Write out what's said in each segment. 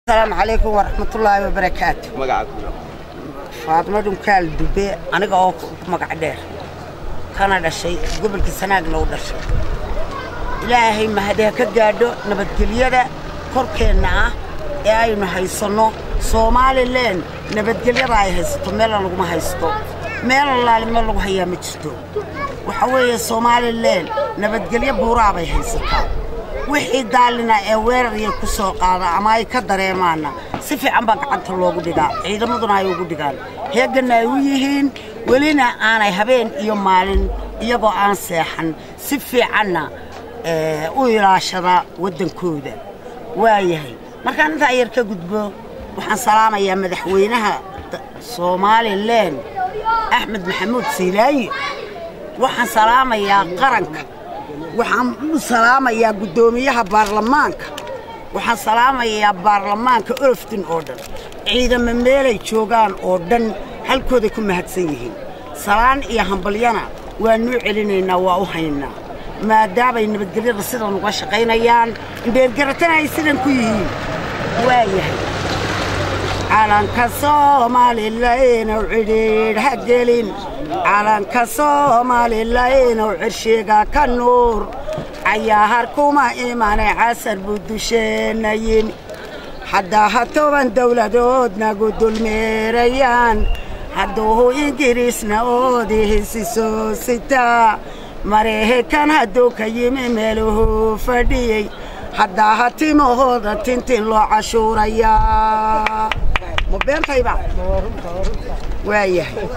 asalaamu calaykum waraxmatullaahi wabarakaatu magacaaga faadmo dhunkaal dube aniga oo ku magac dheer kana dhashay gobolka sanaagna u dhashay ilaahay mahadi ha ka gaadho nabadgelyada korkeenna ah ee aynu haysanno soomaalilan nabadgelyada ay haysato meelna laguma haysto meel allaali meel lagu hayaa ma jirto waxa weeye somalilan nabadgelyo buuraa bay haysataa wixii daalina ee weerarya ku soo qaada ama ay ka dareemaanna si fiican baa gacanta loogu dhigaa ciidamaduna ay ugu dhigaan heeganna ay u yihiin welina aanay habeen iyo maalin iyagoo aan seexan si fiicanna u ilaashada waddankooda waayahay markaan intaa yar ka gudbo waxaan salaamayaa madaxweynaha somalilan axmed maxamuud siilaayo waxaan salaamayaa qaranka waxaan u salaamayaa guddoomiyaha baarlamaanka waxaan salaamayaa baarlamaanka oloftin oo dhan ciidamo meelay joogaan oo dhan halkooday ku mahadsan yihiin salaan iyo hambalyana waanuu celinaynaa waa u haynaa maadaamay nabadgelyada sidan uga shaqaynayaan indheergaratana ay sidan ku yihiin waayahay calanka soomaalilainuw cidhiidh ha gelin calanka soomaalilainuw cirshiga ka nuur cayaahar kuma imane casar buu dusheenna yimi haddaa ha toban dawladood nagu dulmeerayaan hadduu ingiriisna oodihisi soo sitaa mareekan hadduu ka yimi meeluhuu fadhiyey haddaa ha timahooda tintin loo cashuurayaa ma beentayba waayahay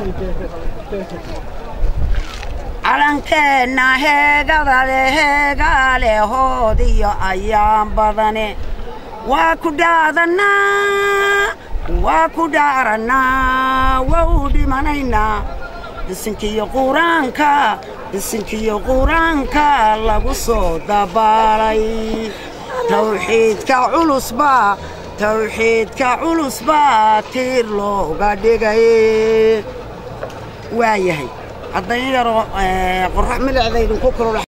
calankeenna heegadale heegaale hoodiyo ayaan badane waa ku dhaadannaa waa ku dhaarannaa waa u dhimanaynaa bisinkiyo quraanka bisinkiyo quraanka lagu soo dabaalay tawxiidka culusbaa tawxiidka culusbaa tiir looga dhigay waayahay haddayn yaroo qorrax milicdaydinku kulula